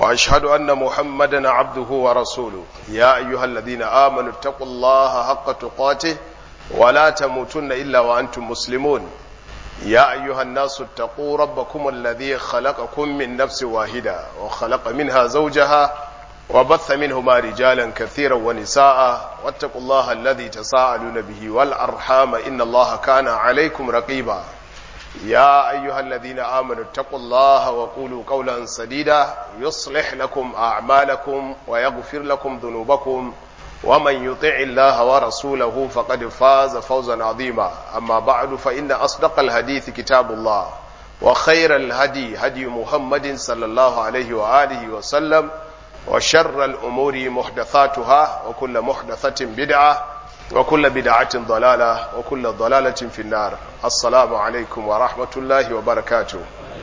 وأشهد أن محمدا عبده ورسوله يا أيها الذين آمنوا اتقوا الله حق تقاته ولا تموتن إلا وأنتم مسلمون يا أيها الناس اتقوا ربكم الذي خلقكم من نفس واحدة وخلق منها زوجها وبث منهما رجالا كثيرا ونساء واتقوا الله الذي تساءلون به والأرحام إن الله كان عليكم رقيبا يا أيها الذين آمنوا اتقوا الله وقولوا قولا سديدا يصلح لكم أعمالكم ويغفر لكم ذنوبكم ومن يطع الله ورسوله فقد فاز فوزا عظيما أما بعد فإن أصدق الحديث كتاب الله وخير الهدي هدي محمد صلى الله عليه وآله وسلم وشر الأمور محدثاتها وكل محدثة بدعة وكل بدعة ضلالة وكل ضلالة في النار السلام عليكم ورحمة الله وبركاته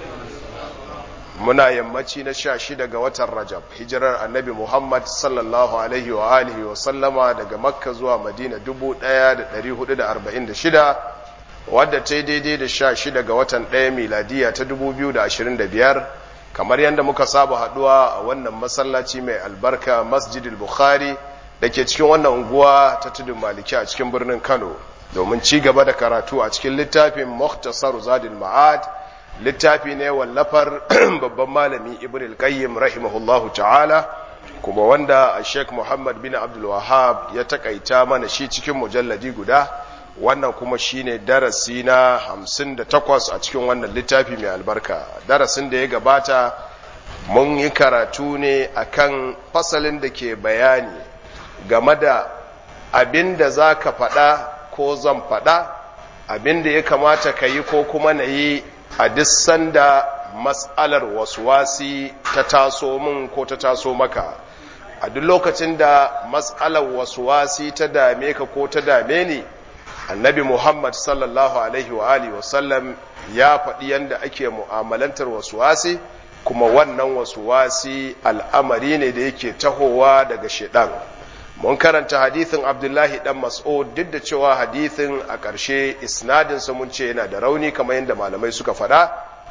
muna yammaci na sha shida ga watan rajab hijirar annabi muhammad sallallahu alaihi wa alihi wa sallama daga makka zuwa madina dubu ɗaya da ɗari hudu da arba'in da shida wadda ta yi daidai da sha shida ga watan ɗaya miladiya ta dubu biyu da ashirin da biyar kamar yadda muka saba haɗuwa a wannan masallaci mai albarka masjidil bukhari da ke cikin wannan unguwa ta tudun maliki a cikin birnin kano domin ci gaba da karatu a cikin littafin muhtasar zadil ma'ad littafi ne wallafar babban malami ibn al-qayyim rahimahullahu ta'ala kuma wanda sheikh muhammad bin abdul wahab ya takaita mana shi cikin mujalladi guda wannan kuma shine darasi na 58 a cikin wannan littafi mai albarka darasin da ya gabata mun yi karatu ne akan fasalin da ke bayani game da abin da za ka faɗa ko zan faɗa abin da ya kamata ka yi ko kuma na yi a duk sanda matsalar wasuwasi ta taso min ko ta taso maka a duk lokacin da matsalar wasuwasi ta dame ka ko ta dame ni annabi muhammad sallallahu alaihi wa alihi wasallam ya faɗi yadda ake mu'amalantar wasuwasi kuma wannan wasuwasi al'amari ne da yake tahowa daga shiɗan mun karanta hadithin abdullahi dan mas'ud duk da cewa hadithin a ƙarshe isnadinsa mun ce yana da rauni kamar yadda malamai suka faɗa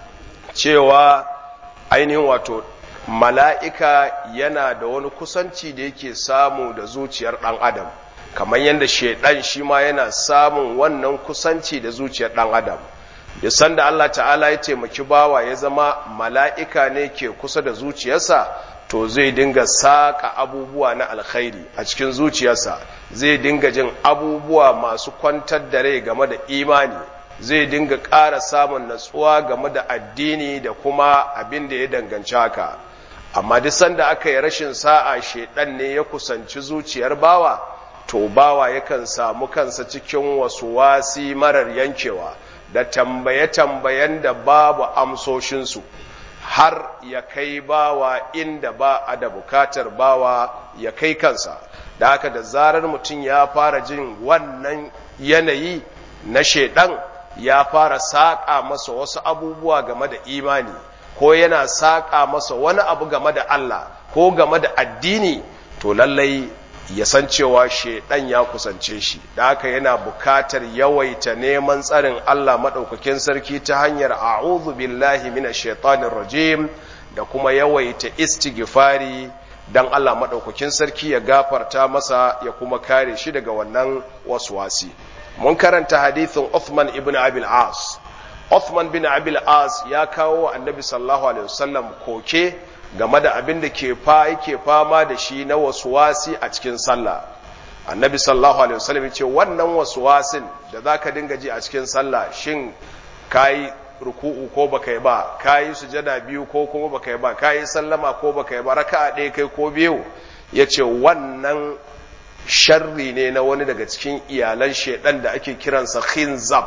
cewa ainihin wato mala'ika yana da wani kusanci da yake samu da zuciyar ɗan adam kamar yadda shaidan shi ma yana samun wannan kusanci da zuciyar ɗan adam da sanda Allah ta'ala ya taimaki bawa ya zama mala'ika ne ke kusa da zuciyarsa to zai dinga saƙa abubuwa na alkhairi a cikin zuciyarsa zai dinga jin abubuwa masu kwantar da rai game da imani zai dinga ƙara samun natsuwa game da addini da kuma abin da ya danganci haka amma duk sanda aka yi rashin sa'a shedan ne ya kusanci zuciyar bawa to bawa yakan samu kansa cikin wasu wasi marar yankewa da tambaye-tambayen da babu amsoshinsu har ya kai bawa inda ba a da bukatar bawa ya kai kansa da haka da zarar mutum ya fara jin wannan yanayi na shaidan ya fara saƙa masa wasu abubuwa game da imani ko yana saƙa masa wani abu game da Allah ko game da addini to lallai ya san cewa shaidan ya kusance shi da haka yana bukatar yawaita neman tsarin Allah maɗaukakin sarki ta hanyar a'udhu billahi minash shaitanir rajim da kuma yawaita istighfari dan Allah maɗaukakin sarki ya gafarta masa ya kuma kare shi daga wannan waswasi mun karanta hadithin Uthman ibn Abil As Uthman bin Abil As ya kawo annabi sallallahu alaihi wasallam koke game da abin da ke fa yake fama da shi na wasuwasi a cikin sallah annabi sallallahu alaihi wasallam ce wannan wasuwasin da zaka dinga ji a cikin sallah shin kai ruku'u ko baka yi ba kai sujada biyu ko kuma baka yi ba kai sallama ko baka yi ba raka'a ɗaya kai ko biyu yace wannan sharri ne na wani daga cikin iyalan shedan da ake kiransa khinzab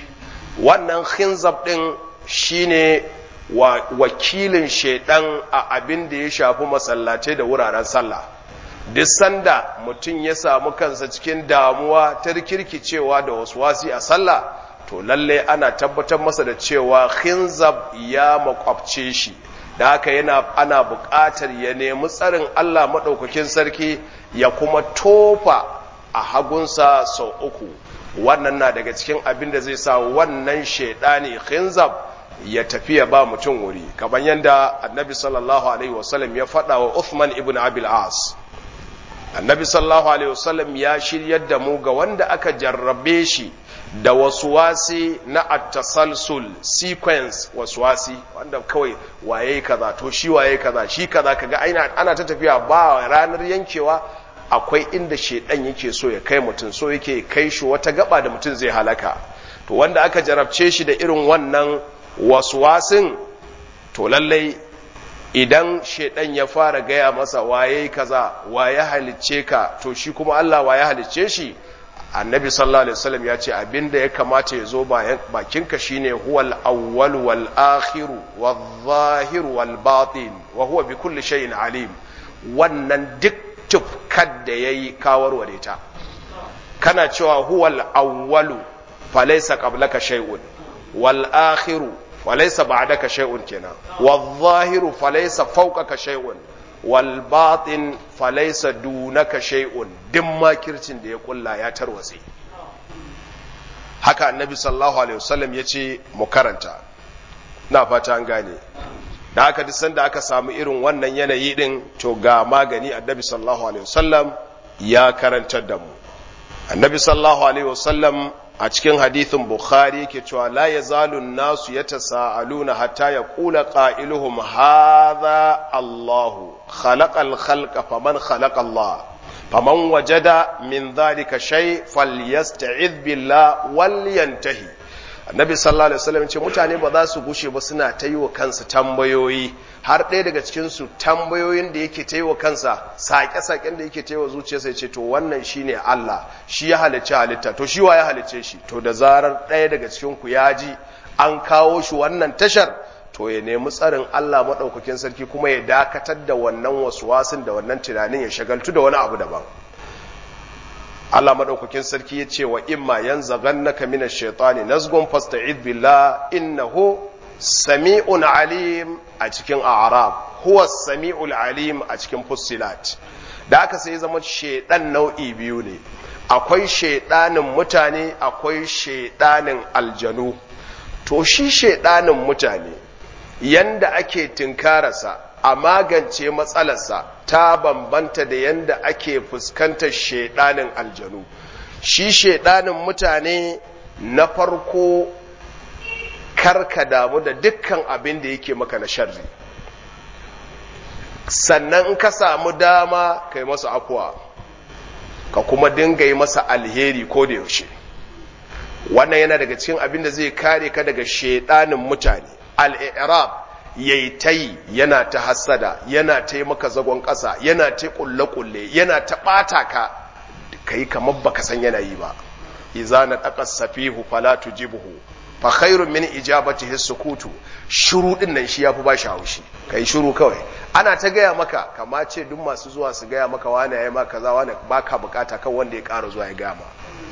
wannan khinzab din shine wa wakilin shaidan a abin da ya shafi masallatai da wuraren sallah duk sanda mutum ya samu kansa cikin damuwa ta rikirkicewa da waswasi a sallah to lalle ana tabbatar masa da cewa khinzab ya makwabce shi da haka yana ana buƙatar ya nemi tsarin Allah maɗaukakin sarki ya kuma tofa a hagunsa sau uku wannan na daga cikin abin da zai sa wannan shaidani khinzab ya tafi ya ba mutum wuri kamar yadda annabi sallallahu alaihi wasallam ya faɗa wa Uthman ibn Abil As annabi sallallahu alaihi wasallam ya shiryar da mu ga wanda aka jarrabe shi da wasuwasi na attasalsul sequence wasuwasi wanda kawai waye kaza to shi waye kaza shi kaza kaga aina ana ta tafiya ba ranar yankewa akwai inda shedan yake so ya kai mutum so yake kai shi wata gaba da mutum zai halaka to wanda aka jarabce shi da irin wannan wasuwasin to lallai idan shedan ya fara gaya masa waye kaza waye halicce ka to shi kuma Allah waye halicce shi annabi sallallahu alaihi wasallam ya ce abinda ya kamata ya zo bakinka shine huwal awwal wal akhir wal zahir wal batin wa huwa bi kulli shay'in alim wannan duk tufkar da yayi kawarware ta kana cewa huwal awwalu falaysa qablaka shay'un wal akhiru falaysa ba'daka shay'un kenan wal zahiru falaysa fawqaka shay'un wal batin falaysa dunaka shay'un din makircin da ya kulla ya tarwatse haka annabi sallallahu alaihi wasallam yace mu karanta na fata an gane da haka duk sanda aka samu irin wannan yanayi din to ga magani annabi sallallahu alaihi wasallam ya karantar da mu annabi sallallahu alaihi wasallam a cikin hadithin bukhari yake cewa la yazalu nasu yatasaaluna hatta yaqula qailuhum hadha Allahu khalaqal khalqa faman khalaqa Allah faman wajada min dhalika shay falyasta'idh billah wal yantahi annabi sallallahu alaihi wasallam ce mutane ba za su gushe ba suna ta yi wa kansu tambayoyi har ɗaya daga cikin su tambayoyin da yake ta yi wa kansa saƙe-saƙen da yake ta yi wa zuciyarsa ya ce to wannan shine Allah shi ya halicci halitta to shi wa ya halicce shi to da zarar ɗaya daga cikin ku ya ji an kawo shi wannan tashar to ya nemi tsarin Allah maɗaukakin sarki kuma ya dakatar da wannan wasuwasin da wannan tunanin ya shagaltu da wani abu daban Allah madaukakin sarki ya ce wa imma yanzaghannaka minash shaitani nazgun fasta'id billah innahu sami'un alim a cikin a'rab huwa sami'ul alim a cikin fussilat da aka sai zama shaidan nau'i biyu ne akwai shaidanin mutane akwai shaidanin aljanu to shi shaidanin mutane yanda ake tinkararsa a magance matsalarsa ta bambanta da yanda ake fuskantar shaidanin aljanu shi shaidanin mutane na farko karka damu da dukkan abin da yake maka na sharri sannan in ka samu dama ka yi masa afuwa ka kuma dinga yi masa alheri ko da yaushe wannan yana daga cikin abin da zai kare ka daga shaidanin mutane al-i'rab yayi tayi yana ta hasada yana ta yi maka zagon ƙasa yana ta kulle-kulle yana ta ɓata ka kai kamar baka san yana yi ba iza na ɗaƙas safihu fala tujibuhu fa khairun min ijabatihi sukutu shuru din nan shi yafi ba shi haushi kai shuru kawai ana ta gaya maka kama ce duk masu zuwa su gaya maka wani yayi maka kaza wani baka bukata kan wanda ya ƙara zuwa ya gama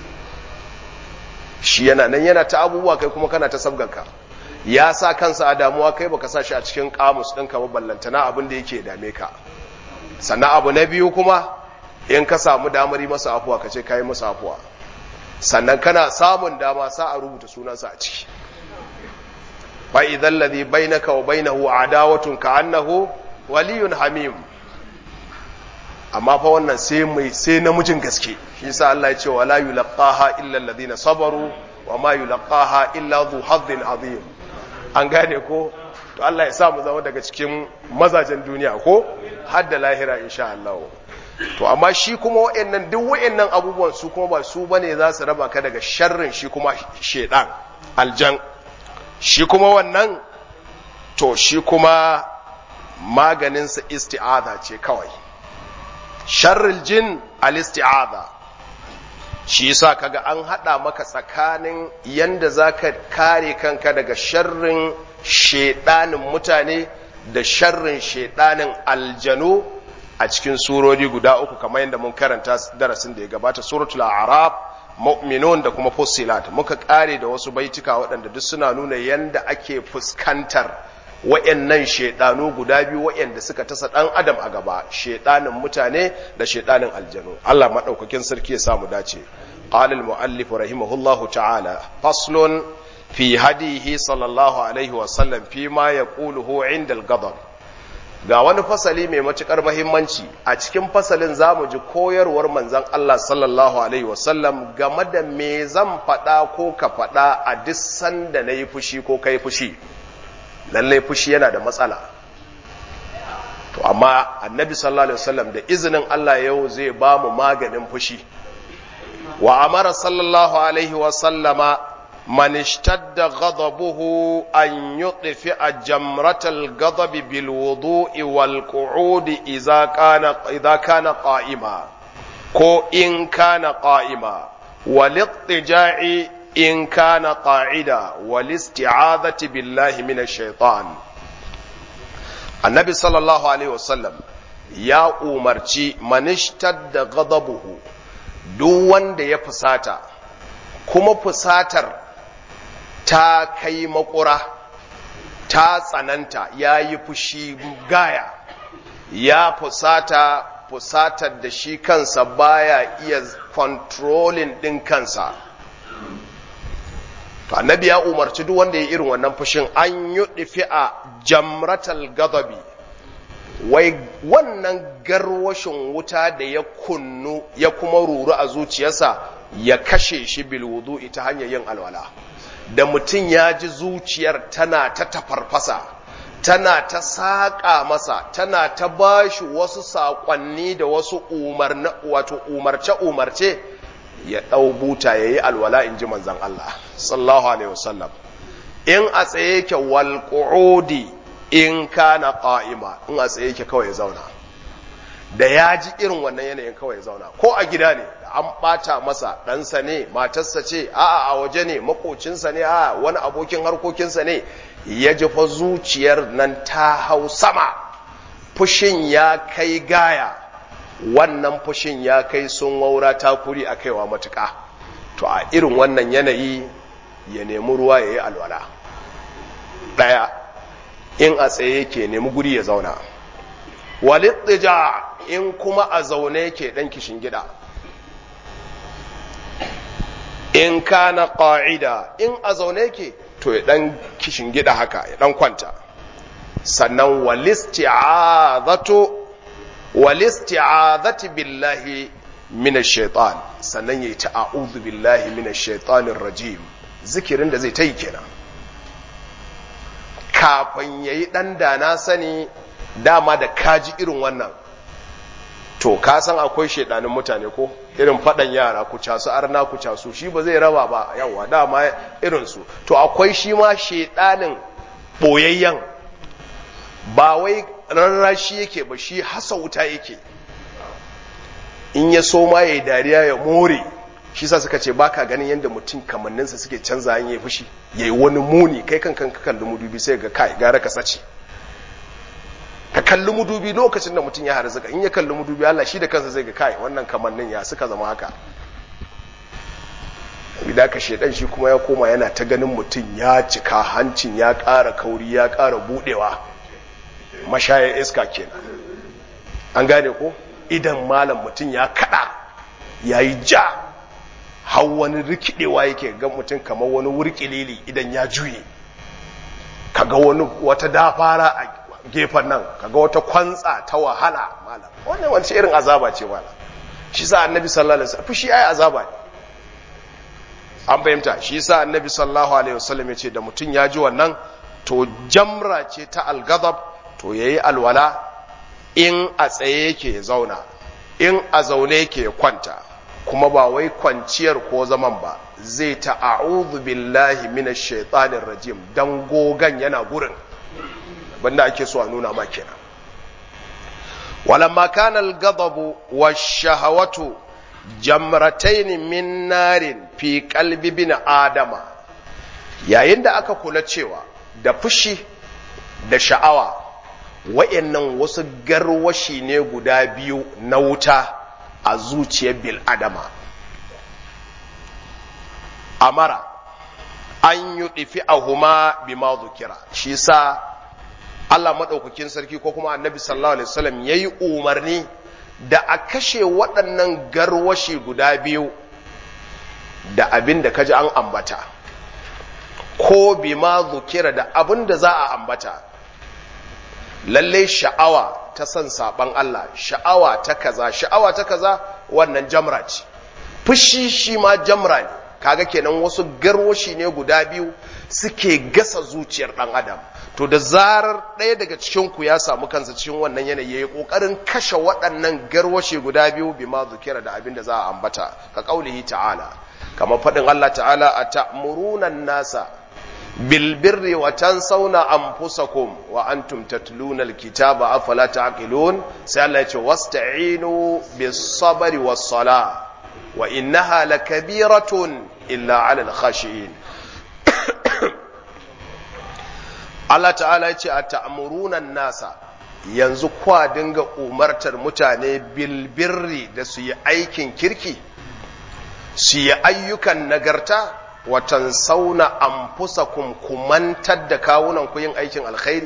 shi yana nan yana ta abubuwa kai kuma kana ta sabganka ya sa kansa a damuwa kai baka sa shi a cikin kamus ɗinka ba ballantana abin da yake dame ka sannan abu na biyu kuma in ka samu damar yi masa afuwa ka ce ka yi masa afuwa sannan kana samun dama sa a rubuta sunansa a ciki fa idan ladhi bainaka wa bainahu adawatun ka annahu waliyun hamim amma fa wannan sai mai sai namijin gaske shi yasa Allah ya ce wala yulqaha illa alladhina sabaru wa ma yulqaha illa dhu hadhin azim an gane ko to Allah ya sa mu zama daga cikin mazajen duniya ko har da lahira insha Allah to amma shi kuma wa'annan duk wa'annan abubuwan su kuma ba su bane za su raba ka daga sharrin shi kuma shedan aljan shi kuma wannan to shi kuma maganinsa isti'aza ce kawai sharril jin al-isti'aza shi yasa kaga an hada maka tsakanin yanda zaka kare kanka daga sharrin shedanin mutane da sharrin shedanin aljanu a cikin surori guda uku kamar yadda mun karanta darasin da ya gabata suratul a'raf mu'minun da kuma fussilat muka kare da wasu baitika waɗanda duk suna nuna yanda ake fuskantar wa'yannan shaidanu guda biyu wa'yanda suka tasa ɗan adam a gaba shaidanin mutane da shaidanin aljanu Allah maɗaukakin sarki ya samu dace qala al-mu'allif rahimahullahu ta'ala faslun fi hadihi sallallahu alaihi wasallam fi ma ya ƙuluhu inda al ga wani fasali mai matuƙar mahimmanci a cikin fasalin za mu ji koyarwar manzan Allah sallallahu alaihi wasallam game da me zan faɗa ko ka faɗa a duk sanda na yi fushi ko kai fushi lallai fushi yana da matsala to amma annabi sallallahu alaihi wasallam da izinin Allah yau zai ba mu maganin fushi wa amara sallallahu alaihi wasallama man ishtadda ghadabuhu an yudfi'a jamratal ghadabi bil wudu'i wal qu'udi idza kana idza kana qa'ima ko in kana qa'ima wal ittija'i in kana qa'ida wal isti'adhati billahi minash shaitan annabi sallallahu alaihi wasallam ya umarci manishtar da ghadabuhu duk wanda ya fusata kuma fusatar ta kai makura ta tsananta ya yi fushi gaya ya fusata fusatar da shi kansa baya iya controlling ɗin kansa to annabi ya umarci duk wanda ya irin wannan fushin an yi a jamratal gadabi wai wannan garwashin wuta da ya kunnu ya kuma ruru a zuciyarsa ya kashe shi bil wudu'i ta hanyar yin alwala da mutum ya ji zuciyar tana ta tafarfasa tana ta saƙa masa tana ta bashi wasu saƙonni da wasu wato umarce-umarce ya ɗau buta ya yi alwala in ji manzan Allah sallallahu alaihi wasallam in a tsaye yake wal in kana qa'ima in a tsaye yake kawai ya zauna da ya ji irin wannan yanayin kawai ya zauna ko a gida ne an ɓata masa ɗansa ne matarsa ce a'a a waje ne makocinsa ne a wani abokin harkokinsa ne ya ji fa zuciyar nan ta hau sama fushin ya kai gaya wannan fushin ya kai sun waura takuri a kaiwa matuƙa to a irin wannan yanayi ya nemi ruwa ya yi alwala ɗaya in a tsaye yake nemi guri ya zauna walittija in kuma a zaune yake ɗan kishin gida in kana ƙa'ida in a zaune yake to ya ɗan kishin gida haka ya ɗan kwanta sannan walisti'azatu walisti'azati billahi minash shaitan sannan yayi ta'awudhu billahi minash shaitanir rajim zikirin da zai ta yi kenan kafin yayi dan da na sani dama da kaji irin wannan to ka san akwai shaidanin mutane ko irin faɗan yara ku casu arna ku casu shi ba zai raba ba yawa dama irinsu to akwai shi ma shaidanin ɓoyayyen ba wai rarrashi yake ba shi hasa wuta yake in ya so ma ya yi dariya ya more shi sa suka ce baka ganin yadda mutum kamanninsa suke canza yin ya fushi ya yi wani muni kai kan kan kalli mudubi sai ga kai gara ka sace ka kalli mudubi lokacin da mutum ya harzuka in ya kalli mudubi Allah shi da kansa zai ga kai wannan kamannin ya suka zama haka idan ka shedan shi kuma ya koma yana ta ganin mutum ya cika hancin ya ƙara kauri ya ƙara budewa mashaya iska kenan an gane ko idan malam mutum ya kada ya yi ja har wani rikidewa yake ga mutum kamar wani wurkilili idan ya juye kaga wani wata dafara a gefen nan kaga wata kwantsa ta wahala malam wannan wani irin azaba ce malam shi sa annabi sallallahu alaihi wasallam fushi ai azaba ne an fahimta shi sa annabi sallallahu alaihi wasallam ya ce da mutum ya ji wannan to jamra ce ta algazab to yayi alwala in a tsaye yake ya zauna in a zaune yake ya kwanta kuma ba wai kwanciyar ko zaman ba zai ta a'udhu billahi minash shaitanir rajim dan gogan yana gurin banda ake so a nuna ma kenan walamma kana al-ghadabu wash-shahawatu jamratayn min narin fi qalbi bin adama yayin da aka kula cewa da fushi da sha'awa wa'yannan wasu garwashi ne guda biyu na wuta a zuciyar bil adama amara an yi ɗifi a huma bi ma zukira shi sa Allah maɗaukakin sarki ko kuma annabi sallallahu alaihi wasallam ya yi umarni da a kashe waɗannan garwashi guda biyu da abin da kaji an ambata ko bima zukira da abin da za a ambata lalle sha'awa ta son saban Allah sha'awa ta kaza sha'awa ta kaza wannan jamra ce fushi shi ma jamra ne kaga kenan wasu garwashi ne guda biyu suke gasa zuciyar dan adam to da zarar ɗaya daga cikin ku ya samu kansa cikin wannan yanayi yayi kokarin kashe waɗannan garwashi guda biyu bima zukira da abin da za a ambata ka kaulihi ta'ala kamar faɗin Allah ta'ala a ta'muruna nasa bilbirri wa tansawna anfusakum wa antum tatluna alkitaba afala taqilun sai Allah ya ce wasta'inu bis sabri was sala wa innaha lakabiratun illa 'alal khashiyin Allah ta'ala ya ce a ta'muruna nasa yanzu kwa dinga umartar mutane bilbirri da su yi aikin kirki su yi ayyukan nagarta watan sauna an fusa kumantar da kawunan ku yin aikin alkhairi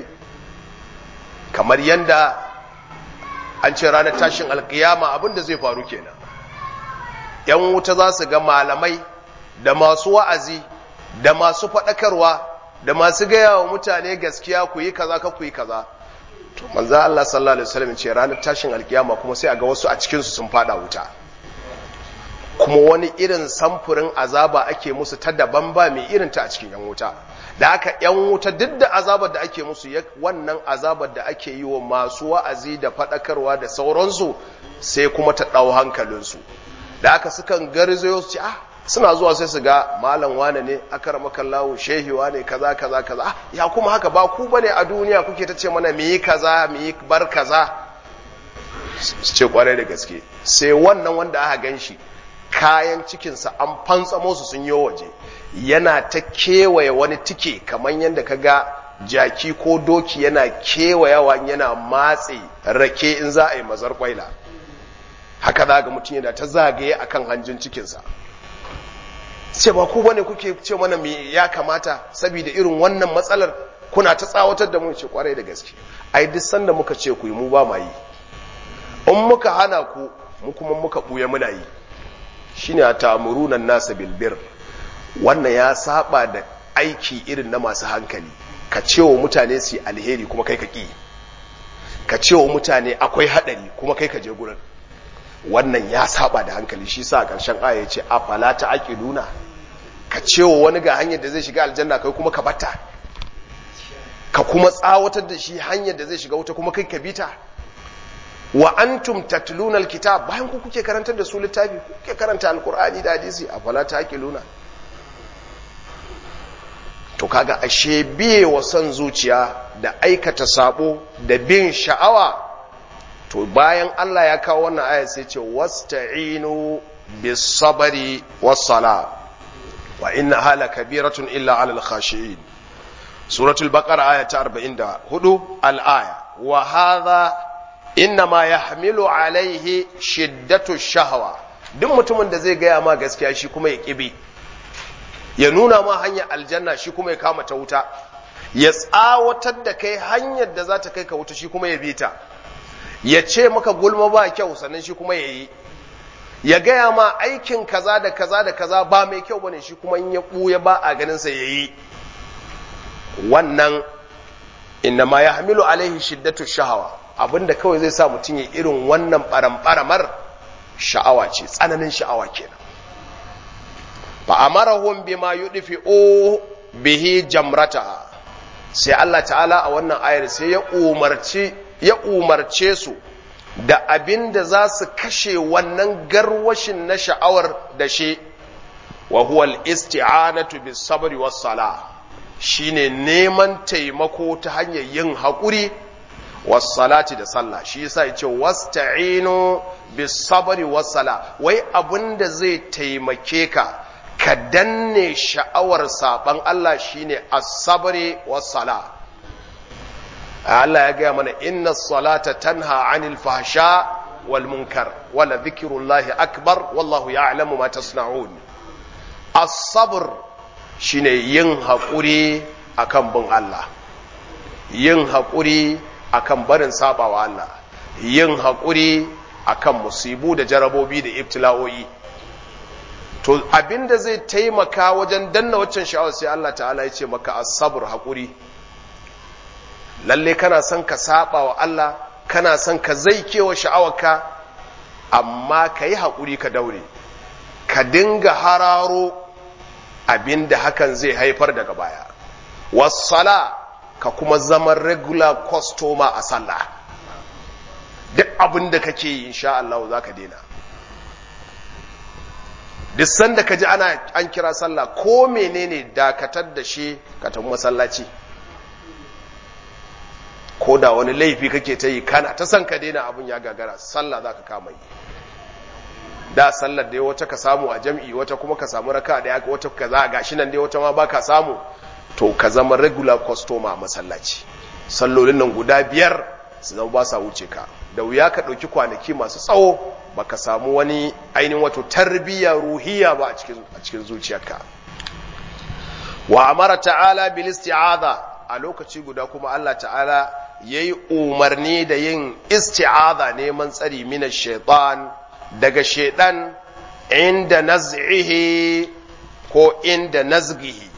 kamar yadda an ce ranar tashin alkiyama abinda zai faru kenan yan wuta za su ga malamai da masu wa'azi da masu faɗakarwa da masu gaya wa mutane gaskiya ku yi kaza ka ku yi kaza to manzo Allah sallallahu alaihi wasallam ce ranar tashin alkiyama kuma sai a ga wasu a cikin su sun fada wuta kuma wani irin samfurin azaba ake musu ta daban ba mai irin ta a cikin yan wuta da aka yan wuta duk da azabar da ake musu wannan azabar da ake yi wa masu wa'azi da faɗakarwa da sauransu sai kuma ta ɗau hankalinsu da aka sukan garzayo su ce ah suna zuwa sai su ga malam wane ne akarama kallahu shehi wane kaza kaza kaza ah ya kuma haka ba ku bane a duniya kuke ta ce mana mu yi kaza mu yi bar kaza su ce kwarai da gaske sai wannan wanda aka gan shi kayan cikinsa an fantsamo su sun yi waje yana ta kewaye wani tike kamar yadda ka ga jaki ko doki yana kewayawa yana matse rake in za a yi mazar kwaila haka za ga mutum yana ta zagaye akan hanjin cikinsa ce ba ku bane kuke ce mana me ya kamata saboda irin wannan matsalar kuna ta tsawatar da mu ce kwarai da gaske ai duk sanda muka ce ku yi mu ba ma yi in muka hana ku mu kuma muka buya muna yi shine a ta'murunan nasa bilbir wannan ya saba da aiki irin na masu hankali ka ce wa mutane su alheri kuma kai ka ƙi ka ce wa mutane akwai haɗari kuma kai ka je gurin wannan ya saba da hankali shi sa ƙarshen aya ya ce afala ta aqiluna ka ce wa wani ga hanyar da zai shiga aljanna kai kuma ka bata ka kuma tsawatar da shi hanyar da zai shiga wuta kuma kai ka bita wa antum tatluna alkitab bayan ku kuke karantar da su littafi kuke karanta alqur'ani da hadisi afala taqiluna to kaga ashe biye wa son zuciya da aikata sabo da bin sha'awa to bayan Allah ya kawo wannan aya sai ce wasta'inu bis sabri was sala wa inna hala kabiratun illa alal khashiin suratul baqara aya ta 44 al aya wa hadha innama yahmilu alaihi shiddatu shahwa duk mutumin da zai gaya ma gaskiya shi kuma ya kibi ya nuna ma hanyar aljanna shi kuma ya kama ta wuta ya tsawatar da kai hanyar da za ta kai ka wuta shi kuma ya bi ta ya ce maka gulma ba kyau sannan shi kuma ya yi ya gaya ma aikin kaza da kaza da kaza ba mai kyau bane shi kuma in ya ɓuya ba a ganinsa ya yi wannan innama ya hamilu alaihi shiddatu shahawa abinda kawai zai sa mutum ya irin wannan ɓaramɓaramar sha'awa ce tsananin sha'awa kenan fa amarahum bima yudfi'u bihi jamrata sai Allah ta'ala a wannan ayar sai ya umarci ya umarce su da abin da za su kashe wannan garwashin na sha'awar da shi wa huwa al-isti'anatu bis sabri was sala shine neman taimako ta hanyar yin haƙuri was salati da sallah shi yasa yace wasta'inu bis sabri was sala wai abin da zai taimake ka ka danne sha'awar saban Allah shine as-sabri was-sala Allah ya gaya mana inna salata tanha 'anil fahsha wal munkar wala dhikrullahi akbar wallahu ya'lamu ma tasna'un as-sabr shine yin hakuri akan bin Allah yin hakuri akan barin sabawa Allah yin hakuri akan musibu da jarabobi da ibtila'o'i to abinda zai taimaka wajen danna waccan sha'awar sai Allah ta'ala ya ce maka as-sabr haƙuri lalle kana son ka saba wa Allah kana son ka zaikewa sha'awarka amma ka yi haƙuri ka daure ka dinga hararo abinda hakan zai haifar daga baya wassala ka kuma zama regular customer a sallah duk abin da kake yi insha Allah za ka daina duk sanda ka ji ana an kira sallah ko menene dakatar da shi ka tafi masallaci ko da wani laifi kake ta yi kana ta san ka daina abin ya gagara sallah za ka kama yi da sallar dai wata ka samu a jam'i wata kuma ka samu raka da yaka wata ka za a gashi nan dai wata ma ba ka samu to ka zama regular customer a masallaci sallolin nan guda biyar su zama ba sa wuce ka da wuya ka ɗauki kwanaki masu tsawo ba ka samu wani ainihin wato tarbiyya ruhiya ba a cikin zuciyarka wa amara ta'ala bil isti'adha a lokaci guda kuma Allah ta'ala yayi umarni da yin isti'adha neman tsari mina shaitan daga shaitan inda naz'ihi ko inda nazgihi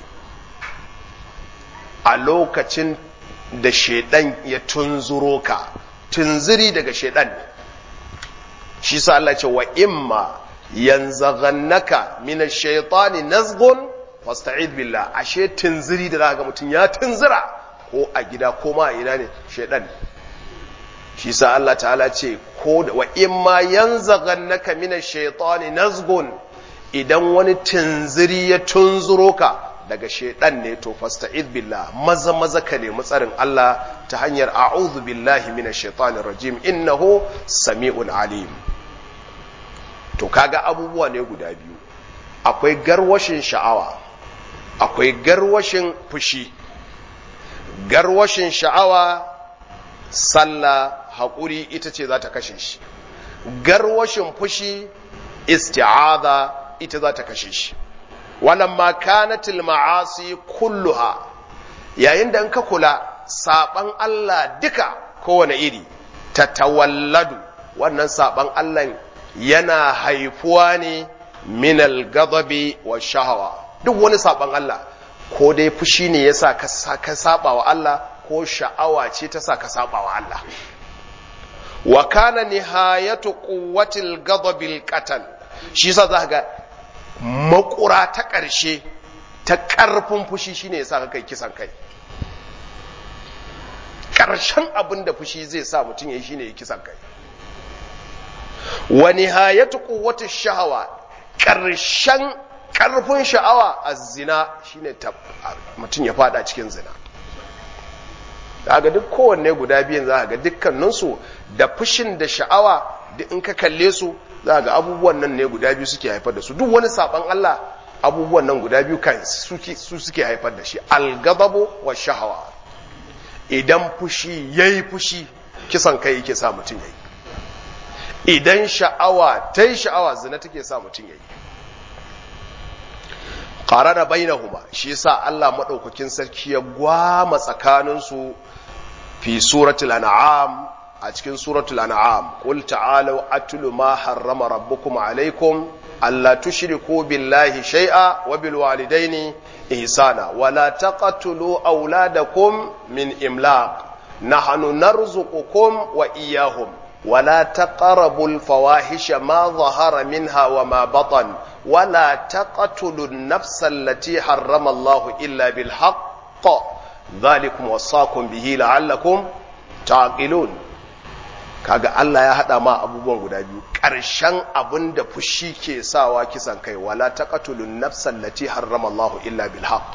a lokacin da shaidan ya tunzuro ka tunziri daga shaidan shi sa Allah ce wa imma yanzaghannaka min ash-shaytani nazghun fasta'id billah ashe tunziri da zaka ga mutun ya tunzira ko a gida ko ma a ina ne shaidan shi sa Allah ta'ala ce ko wa imma yanzaghannaka min ash-shaytani nazghun idan wani tunziri ya tunzuro ka daga shaidan ne to fasta'id billah maza maza ka nemi tsarin Allah ta hanyar a'udhu billahi minash shaitanir rajim innahu sami'un alim to kaga abubuwa ne guda biyu akwai garwashin sha'awa akwai garwashin fushi garwashin sha'awa sallah haƙuri ita ce za ta kashe shi garwashin fushi isti'adha ita za ta kashe shi walamma kanatil ma'asi kulluha yayin da in ka kula saban Allah duka kowane iri ta tawalladu wannan saban Allah yana haifuwa ne minal gadabi wa shahawa duk wani saban Allah ko dai fushi ne yasa ka saba wa Allah ko sha'awa ce ta sa ka saba wa Allah wa kana nihayatu quwwatil ghadabil qatl shi yasa za ga makura ta ƙarshe ta ƙarfin fushi shine yasa ka kai kisan kai ƙarshen abin da fushi zai sa mutum yayi shine ya kisan kai wa nihayatu quwwati shahawa ƙarshen ƙarfin sha'awa a zina shine mutum ya fada cikin zina daga duk kowanne guda biyan za ga dukkaninsu da fushin da sha'awa duk in ka kalle su za ga abubuwan nan ne guda biyu suke haifar da su duk wani saban Allah abubuwan nan guda biyu kan su suke haifar da shi algababu wa shahawa idan fushi yayi fushi kisan kai yake sa mutum yayi idan sha'awa ta yi sha'awa zina take sa mutum yayi qarara bainahuma shi yasa Allah madaukakin sarki ya gwama tsakaninsu fi suratul an'am a cikin suratul an'am qul ta'alu atlu ma harrama rabbukum alaykum alla tushriku billahi shay'a wa bil walidaini ihsana wa la taqtulu awladakum min imlaq nahnu narzuqukum wa iyyahum wa la taqrabul fawahisha ma dhahara minha wa ma batan wa la taqtulu an-nafsa allati harrama Allah illa bil haqq dhalikum wasaqum bihi la'allakum taqilun kaga Allah ya hada ma abubuwan guda biyu ƙarshen abin da fushi ke sawa kisan kai wala taqatulun nafsan lati harrama Allah illa bil haqq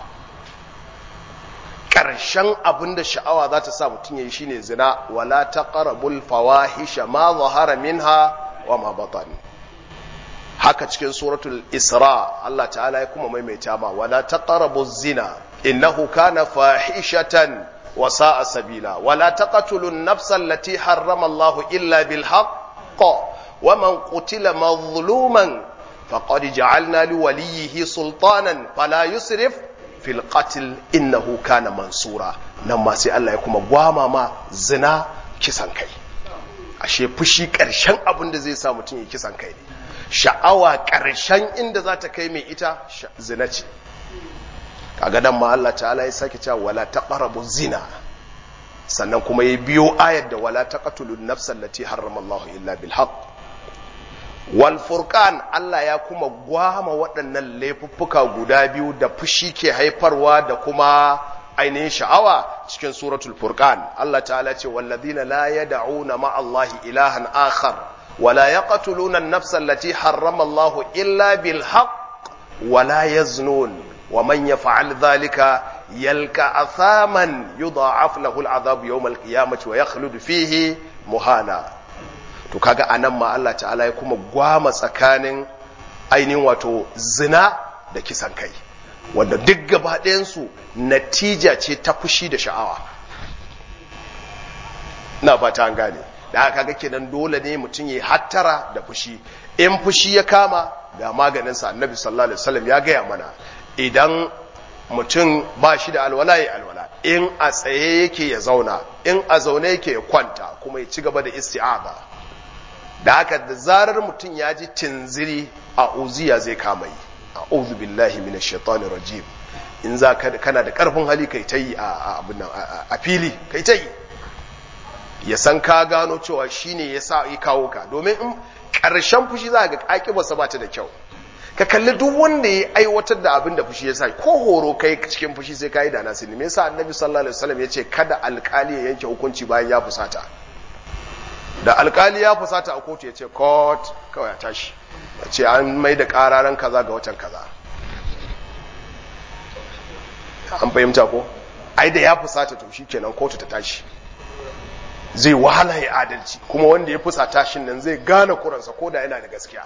ƙarshen abin da sha'awa za ta sa mutum yayi shine zina wala taqrabul fawahisha ma zahara minha wa ma batan haka cikin suratul isra Allah ta'ala ya kuma maimaita ma wala taqrabuz zina innahu kana fahishatan وساء سبيلا ولا تقتلوا النفس التي حرم الله إلا بالحق ومن قتل مظلوما فقد جعلنا لوليه سلطانا فلا يسرف في القتل إنه كان منصورا نما سي الله يكما غواما ما زنا kisan kai ashe fushi ƙarshen abin da zai sa mutum ya kisan kai ne sha'awa ƙarshen inda za ta kai mai ita zina ce kaga nan ma Allah ta'ala ya sake cewa wala taqrabu zina sannan kuma ya biyo ayar da wala taqtulun nafsal lati harrama Allah illa bil haqq wal furqan Allah ya kuma gwama waɗannan laifuffuka guda biyu da fushi ke haifarwa da kuma ainihin sha'awa cikin suratul furqan Allah ta'ala ce walladhina la yad'una ma Allah ilahan akhar wala yaqtuluna an-nafsa allati harrama Allah illa bil haqq wala yaznun ومن يفعل ذلك يلقى أثاما يضاعف له العذاب يوم القيامة ويخلد فيه مهانا to kaga anan ma Allah ta'ala ya kuma gwama tsakanin ainihin wato zina da kisan kai wanda duk gaba ɗayansu natija ce ta fushi da sha'awa na fata an gane da haka kaga kenan dole ne mutum ya hattara da fushi in fushi ya kama ga maganinsa annabi sallallahu alaihi wasallam ya gaya mana idan mutum ba shi da alwala ya alwala in a tsaye yake ya zauna in a zaune yake ya kwanta kuma ya ci gaba da isti'aza da haka da zarar mutum ya ji tinziri a uziya zai kama yi a uzu billahi minash shaitani rajim in za ka kana da karfin hali kai ta yi a fili kai ta yi ya san ka gano cewa shine ya sa yi kawo ka domin in ƙarshen fushi za ga ƙaƙibarsa ba ta da kyau ka kalli duk wanda ya aiwatar da abin da fushi ya sa ko horo kai cikin fushi sai kai da nasi ne me yasa annabi sallallahu alaihi wasallam yace kada alkali ya yanke hukunci bayan ya fusata da alkali ya fusata a kotu yace court kawai ya tashi yace an mai da kararan kaza ga watan kaza an fahimta ko ai da ya fusata to shikenan kotu ta tashi zai wahala ya adalci kuma wanda ya fusata shin nan zai gane kuransa ko da yana da gaskiya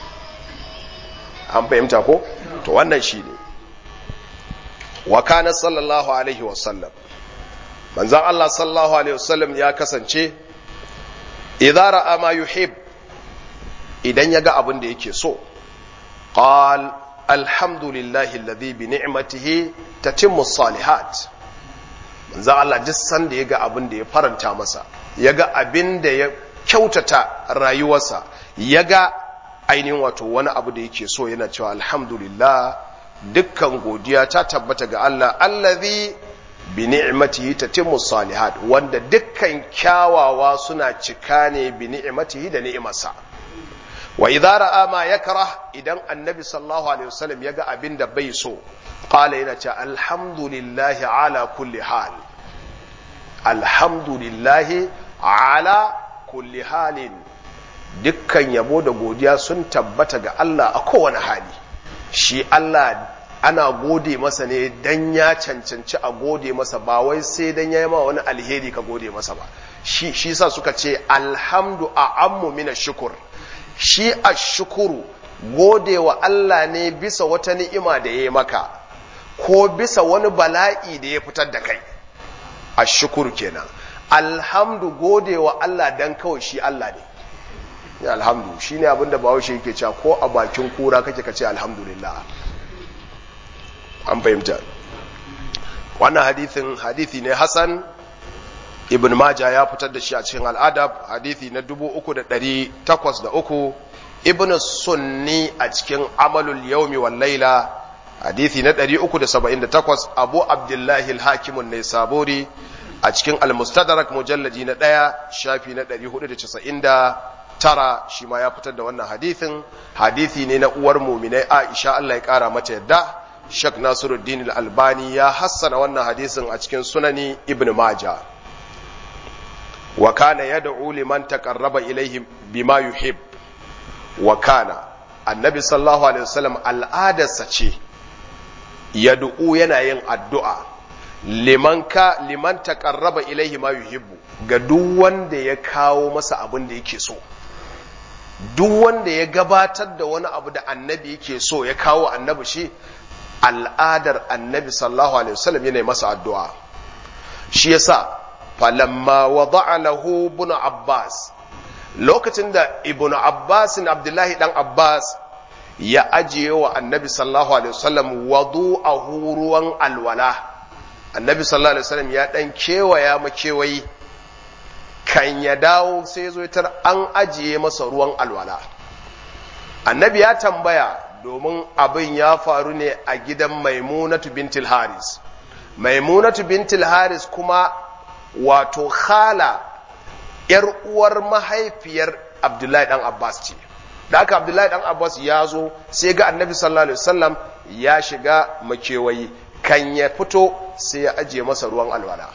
an fahimta ko to wannan shi ne wa kana sallallahu alaihi wasallam manzan Allah sallallahu alaihi wasallam ya kasance idza ra'a ma yuhib idan ya ga abin da yake so qal alhamdulillahi alladhi bi ni'matihi tatimmu salihat manzan Allah duk sanda ya ga abin da ya faranta masa ya ga abin da ya kyautata rayuwarsa ya ga ainihin wato wani abu da yake so yana cewa alhamdulillah dukkan godiya ta tabbata ga Allah allazi bi ni'matihi tatimmu salihat wanda dukkan kyawawa suna cika ne bi ni'matihi da ni'imarsa wa idza ra'a ma yakrah idan annabi sallallahu alaihi wasallam yaga abin da bai so qala yana cewa alhamdulillahi ala kulli hal alhamdulillahi ala kulli halin dukkan yabo da godiya sun tabbata ga Allah a kowane hali shi Allah ana gode masa ne dan ya cancanci a gode masa ba wai sai dan ya yi ma wani alheri ka gode masa ba shi shi sa suka ce alhamdu a ammu mina shukur shi a shukuru gode wa Allah ne bisa wata ni'ima da ya yi maka ko bisa wani bala'i da ya fitar da kai a shukuru kenan alhamdu gode wa Allah dan kawai shi Allah ne ya alhamdu shi ne abinda bahaushe yake cewa ko a bakin kura kake kace alhamdulillah an fahimta wannan hadithin hadithi ne hasan ibn maja ya fitar da shi a cikin al'adab hadithi na 3803 ibn sunni a cikin amalul yaumi wal laila hadithi na 378 abu abdullahi al-hakimun ne sabori a cikin al-mustadrak mujalladi na ɗaya shafi na 490 tara shi ma ya fitar da wannan hadithin hadithi ne na uwar muminai Aisha Allah ya kara mata yadda Sheikh Nasiruddin Al-Albani ya hassana wannan hadisin a cikin Sunani Ibn Majah wa kana yad'u liman taqarraba ilayhi bima yuhib wa kana annabi sallallahu alaihi wasallam al'adarsa ce yad'u yana yin addu'a liman ka liman taqarraba ilayhi ma yuhibbu ga duk wanda ya kawo masa abin da yake so duk wanda ya gabatar da wani abu da annabi yake so ya kawo annabi shi al'adar annabi sallallahu alaihi wasallam yana masa addu'a shi yasa falamma wada'a lahu ibn abbas lokacin da ibn abbas abdullahi dan abbas ya ajiye wa annabi sallallahu alaihi wasallam wadu'ahu ruwan alwala annabi sallallahu alaihi wasallam ya dan kewaya makewayi kan ya dawo sai ya zo tar an ajiye masa ruwan alwala annabi ya tambaya domin abin ya faru ne a gidan maimunatu bintil haris maimunatu bintil haris kuma wato khala ‘yar uwar mahaifiyar abdullahi dan abbas ce da aka abdullahi dan abbas ya zo sai ga annabi sallallahu alaihi wasallam ya shiga makewayi kan ya fito sai ya ajiye masa ruwan alwala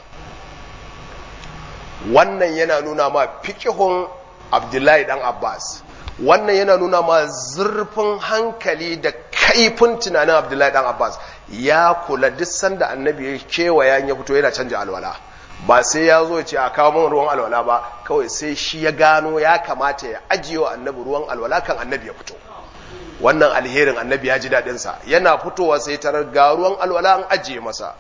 wannan yana nuna ma fikihun abdullahi dan abbas wannan yana nuna ma zurfin hankali da kaifin tunanin abdullahi dan abbas ya kula duk sanda annabi ya kewaya ya fito yana canja alwala ba sai ya zo ce a kawo min ruwan alwala ba kawai sai shi ya gano ya kamata ya ajiye wa annabi ruwan alwala kan annabi ya fito wannan alherin annabi ya ji daɗinsa yana fitowa sai tarar ga ruwan alwala an ajiye masa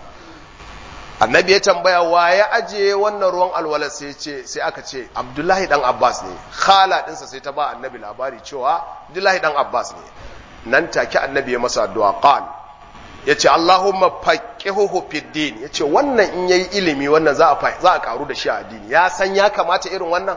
annabi ya tambaya wa ya ajiye wannan ruwan alwala sai ce sai aka ce abdullahi dan abbas ne khala dinsa sai ta ba annabi labari cewa abdullahi dan abbas ne nan take annabi ya masa addu'a qal yace allahumma faqihuhu fid din yace wannan in yayi ilimi wannan za a za a karu da shi a addini ya san ya kamata irin wannan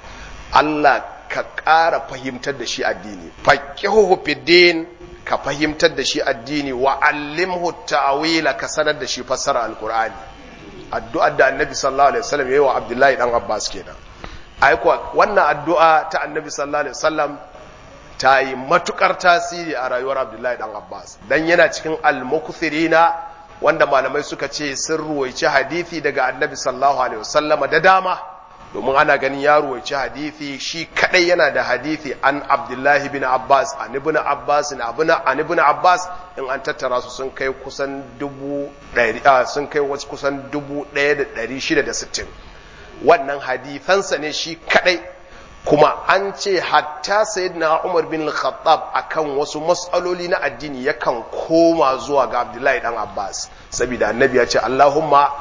Allah ka ƙara fahimtar da shi addini faqihuhu fid din ka fahimtar da shi addini wa allimhu ta'wila ka sanar da shi fassara alqur'ani addu'ar da annabi sallallahu alaihi wasallam yayi wa abdullahi dan abbas kenan ai kuwa wannan addu'a ta annabi sallallahu alaihi wasallam ta yi matukar tasiri a rayuwar abdullahi dan abbas dan yana cikin al-mukthirina wanda malamai suka ce sun ruwaici hadisi daga annabi sallallahu alaihi wasallama da dama domin ana ganin ya ruwaici hadisi shi kadai yana da hadisi an abdullahi bin abbas an ibn abbas an ibn abbas in an tattara su sun kai kusan dubu ɗari sun kai wasu kusan dubu ɗaya da ɗari shida da sittin wannan hadisansa ne shi kadai kuma an ce hatta sayyidina umar bin khattab akan wasu matsaloli na addini yakan koma zuwa ga abdullahi dan abbas saboda annabi ya ce allahumma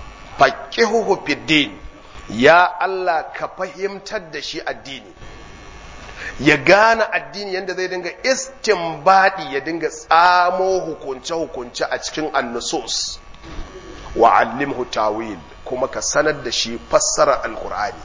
faqihuhu fid din ya Allah ka fahimtar da shi addini ya gane addini yadda zai dinga istinbadi ya dinga tsamo hukunce-hukunce a cikin annusus wa allimhu tawil kuma ka sanar da shi fassara alkur'ani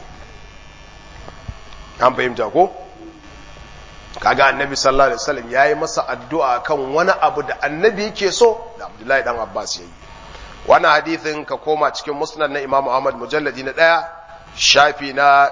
an fahimta ko kaga annabi sallallahu alaihi wasallam yayi masa addu'a kan wani abu da annabi yake so da abdullahi dan abbas yayi wannan hadithin ka koma cikin musnad na Imam Ahmad mujalladi na ɗaya shafi na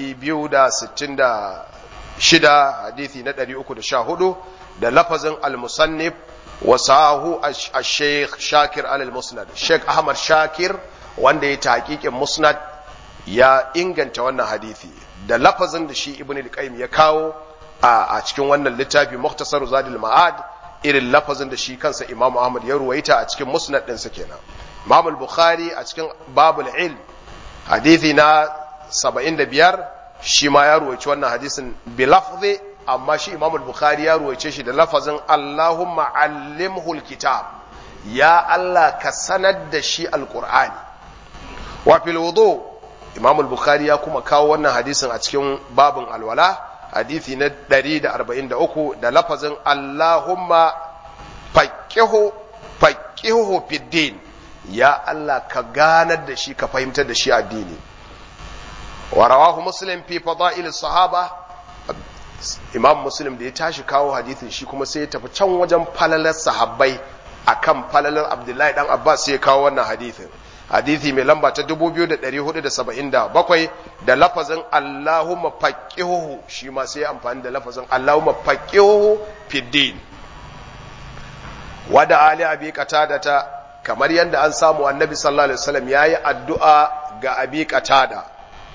266 hadithi na 314 da lafazin al-musannif wa sahu al-sheikh Shakir al-Musnad Sheikh Ahmad Shakir wanda ya tahqiqin musnad ya inganta wannan hadithi da lafazin da shi Ibn al-Qayyim ya kawo a cikin wannan littafi Mukhtasar Zadul Ma'ad irin lafazin da shi kansa Imam Ahmad ya ruwaita a cikin musnad ɗinsa kenan Imam al-Bukhari a cikin babul ilm hadithi na 75 shi ma ya ruwaici wannan hadisin bi lafzi amma shi Imam al-Bukhari ya ruwaice shi da lafazin Allahumma allimhu al-kitab ya Allah ka sanar da shi al-Qur'ani wa fil wudu Imam al-Bukhari ya kuma kawo wannan hadisin a cikin babin alwala hadithi na 143 da lafazin Allahumma faqihu faqihu fid din ya Allah ka ganar da shi ka fahimtar da shi addini wa rawahu muslim fi fada'il sahaba imam muslim da ya tashi kawo hadithin shi kuma sai ya tafi can wajen falalar sahabbai akan falalar abdullahi dan abbas sai ya kawo wannan hadithin hadithi mai lamba ta 2477 da lafazin allahumma faqihuhu shi ma sai ya amfani da lafazin allahumma faqihuhu fid din wada ali abi qatadata kamar yadda an samu annabi sallallahu alaihi wasallam yayi addu'a ga abi qatada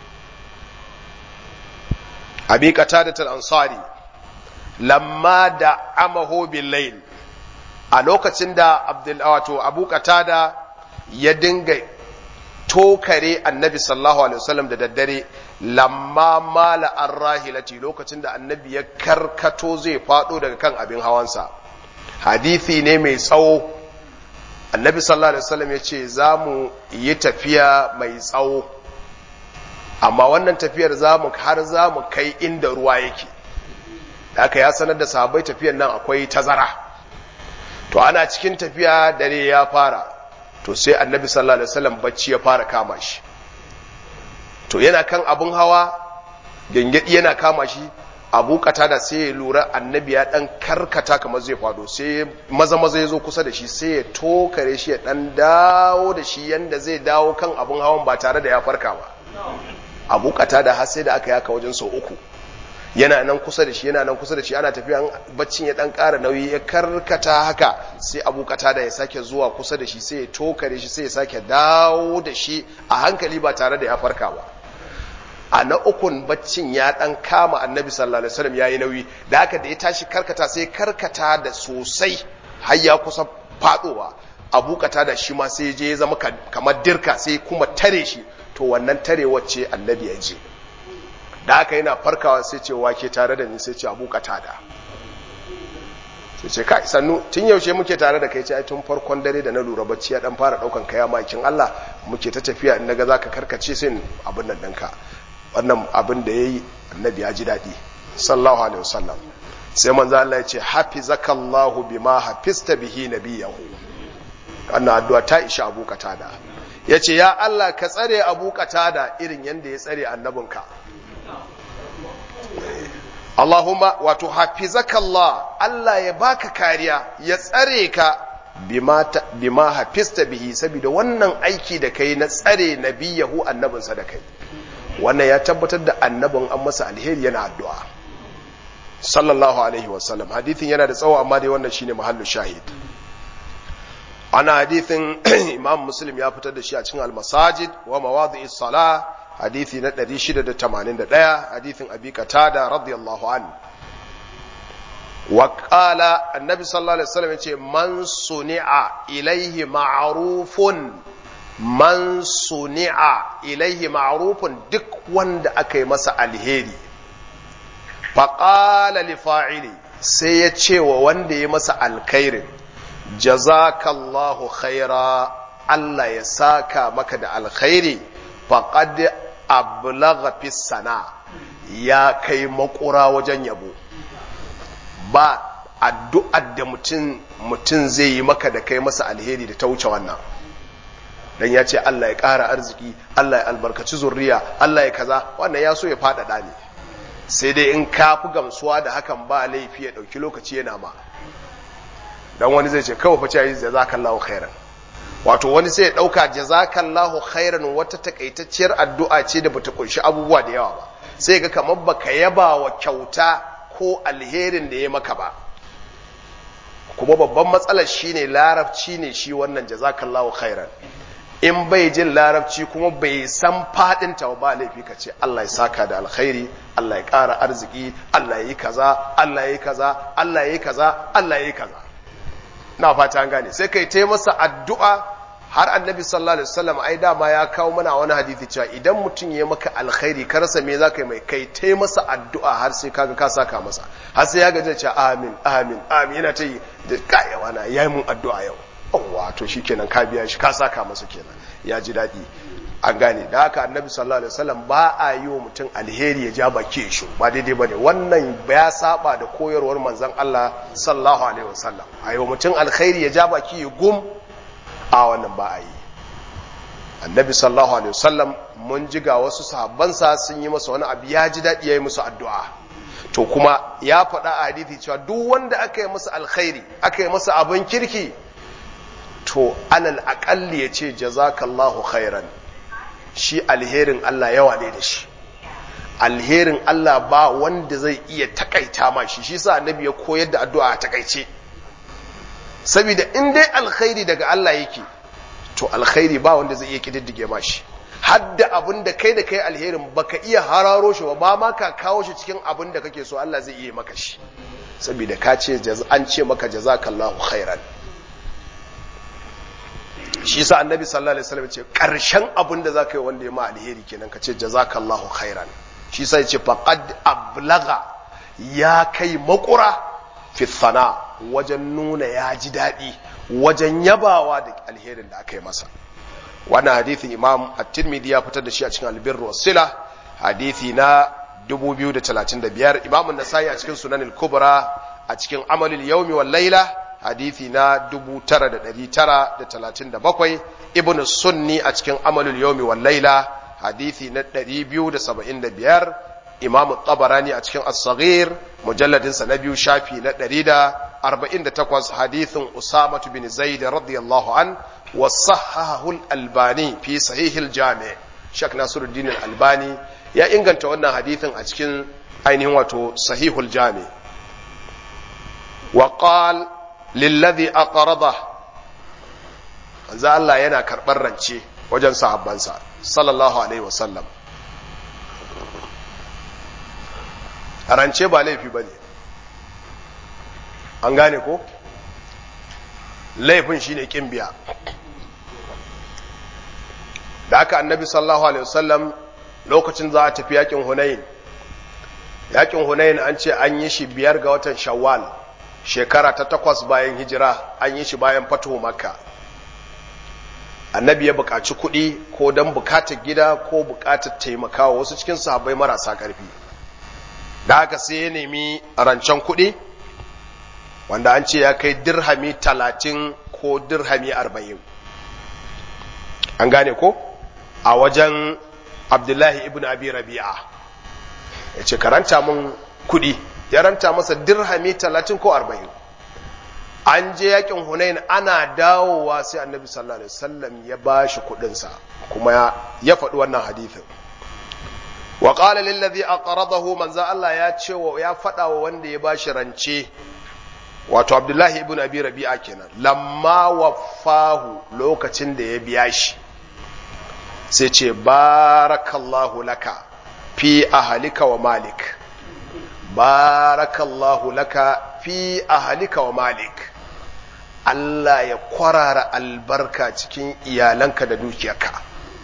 abi qatada al-ansari lamma da amahu bil layl a lokacin da abdul wato abu qatada ya dinga tokare annabi sallallahu alaihi wasallam da daddare lamma mala arrahilati lokacin da annabi ya karkato zai fado daga kan abin hawansa hadisi ne mai tsawo annabi sallallahu alaihi wasallam ya ce za mu yi tafiya mai tsawo amma wannan tafiyar za mu har za mu kai inda ruwa yake haka ya sanar da sahabbai tafiyar nan akwai tazara to ana cikin tafiya dare ya fara to sai annabi sallallahu alaihi wasallam bacci ya fara kama shi to yana kan abun hawa gengedi yana kama shi abu da sai ya lura annabi ya dan karkata kamar zai fado sai maza maza ya zo kusa da shi sai ya tokare shi ya dan dawo da shi yanda zai dawo kan abun hawan ba tare da ya farka ba abu da har sai da aka yaka wajen sau uku yana nan kusa da shi yana nan kusa da shi ana tafiya baccin ya dan ƙara nauyi ya karkata haka sai abu da ya sake zuwa kusa da shi sai ya tokare shi sai ya sake dawo da shi a hankali ba tare da ya farka ba a na ukun baccin ya dan kama annabi sallallahu alaihi wasallam yayi nauyi da haka da ya tashi karkata sai karkata da sosai har ya kusa fadowa abu da shi ma sai je ya zama kamar dirka sai kuma tare shi to wannan tare wacce annabi ya je da haka yana farkawa sai ce wake tare da ni sai ce abu da sai ce kai sannu tun yaushe muke tare da kai ce ai tun farkon dare da na lura bacci ya dan fara daukan kaya makin Allah muke ta tafiya in naga zaka karkace sai abin nan ɗinka wannan abin da yayi annabi ya ji daɗi sallallahu alaihi wasallam sai manzo Allah ya ce hafizakallahu bima hafista bihi nabiyahu wannan addu'a ta isha Abu Qatada yace ya Allah ka tsare Abu Qatada irin yanda ya tsare annabinka Allahumma wato hafizakallah Allah ya baka kariya ya tsare ka bima bima hafista bihi saboda wannan aiki da kai na tsare nabiyahu annabinsa da kai wannan ya tabbatar da annabin an masa alheri yana addu'a sallallahu alaihi wasallam hadithin yana da tsawo amma dai wannan shine mahallu shahid ana hadithin imam muslim ya fitar da shi a cikin al-masajid wa mawadi'is sala hadithi na 681 hadithin abi qatada radiyallahu an wa qala annabi sallallahu alaihi wasallam yace man suni'a ilaihi ma'rufun man suni'a ilaihi ma'rufun duk wanda aka yi masa alheri faƙala li fa'ili sai ya ce wa wanda ya masa alkhairin jazakallahu khaira Allah ya saka maka da alkhairi faqad ablagha fi sana ya kai makura wajen yabo ba addu'ar da mutum mutum zai yi maka da kai masa alheri da ta wuce wannan dan ya ce Allah ya ƙara arziki Allah ya albarkaci zurriya Allah ya kaza wannan ya so ya faɗaɗa ne sai dai in ka fi gamsuwa da hakan ba laifi ya ɗauki lokaci yana ma dan wani zai ce kawai fa ce jazakallahu khairan wato wani sai ya ɗauka jazakallahu khairan wata takaitacciyar addu'a ce da bata kunshi abubuwa da yawa ba sai ga kamar baka yaba wa kyauta ko alherin da ya maka ba kuma babban matsalar shine larabci ne shi wannan jazakallahu khairan in bai jin larabci kuma bai san fadin ta ba laifi ka ce Allah ya saka da alkhairi Allah ya ƙara arziki Allah ya yi kaza Allah ya yi kaza Allah ya yi kaza Allah ya yi kaza na fata an gane sai kai ta masa addu'a har annabi sallallahu alaihi wasallam ai dama ya kawo mana wani hadisi cewa idan mutum ya maka alkhairi ka rasa me zaka yi mai kai ta masa addu'a har sai kaga ka saka masa har sai ya gaje cewa amin amin amin yana ta yi da kayawa na yayi mun addu'a yau wato shi kenan ka biya shi ka saka masa kenan ya ji daɗi an gane da haka annabi sallallahu alaihi wasallam ba a yi wa mutum alheri ya ja baki shi ba daidai bane wannan ya saba da koyarwar manzon Allah sallallahu alaihi wasallam a yi wa mutum alkhairi ya ja baki ya gum a wannan ba a yi annabi sallallahu alaihi wasallam mun ji ga wasu sahabbansa sun yi masa wani abu ya ji daɗi ya yi musu addu'a to kuma ya faɗa a hadithi cewa duk wanda aka yi masa alkhairi aka yi masa abin kirki to alal aƙalli ya ce jazakallahu khairan shi alherin Allah yawa ne da shi alherin Allah ba wanda zai iya takaita ma shi shi sa annabi ya koyar da addu'a a takaice saboda in dai alkhairi daga Allah yake to alkhairi ba wanda zai iya kididdige ma shi hadda abin da kai da kai alherin baka iya hararo shi ba ba ma ka kawo shi cikin abin da kake so Allah zai iya maka shi saboda ka ce an ce maka jazakallahu khairan shi sa annabi sallallahu alaihi wasallam ce karshen abin da zaka yi wanda ya ma alheri kenan ka ce jazakallahu khairan shi sa yace faqad ablaga ya kai makura fi thana wajen nuna ya ji daɗi wajen yabawa da alherin da aka yi masa wannan hadithin imam at-tirmidhi ya fitar da shi a cikin albirru was-sila hadithi na 2035 imam an-nasai a cikin sunan al-kubra a cikin amalul yawmi wal layla hadithi na 9937 ibn sunni a cikin amalul yawmi wal layla hadithi na 275 imamu tabarani a cikin as-saghir mujalladin sa na biyu shafi na 148 hadithin usama bin zaid radiyallahu an wa sahahahu al-albani fi sahih al-jami' shak nasiruddin al-albani ya inganta wannan hadithin a cikin ainihin wato sahihul jami' wa qal lilladhi aqrada manzo Allah yana karɓar rance wajen sahabbansa sallallahu alaihi wasallam rance ba laifi ba ne an gane ko laifin shine kin biya da aka annabi sallallahu alaihi wasallam lokacin za a tafi yakin hunayin yakin hunayin an ce an yi shi biyar ga watan shawwal shekara ta takwas bayan hijira an yi shi bayan fatuhu makka annabi ya buƙaci kuɗi ko don buƙatar gida ko buƙatar taimakawa wasu cikin sahabbai marasa ƙarfi da haka sai ya nemi rancen kuɗi wanda an ce ya kai dirhami talatin ko dirhami arba'in an gane ko a wajen abdullahi ibn abi rabi'a ya ce karanta mun kuɗi ya ranta masa dirhami talatin ko arba'in an je yakin hunain ana dawowa sai annabi sallallahu alaihi wasallam ya bashi kudinsa kuma ya faɗi wannan hadithin wa qala lil ladhi aqradahu manzo Allah ya ce wa ya faɗa wa wanda ya bashi rance wato Abdullahi ibn Abi Rabi'a kenan lamma waffahu lokacin da ya biya shi sai ce barakallahu laka fi ahlika wa malik barakallahu laka fi ahlika wa malik Allah ya kwarara albarka cikin iyalanka da dukiyarka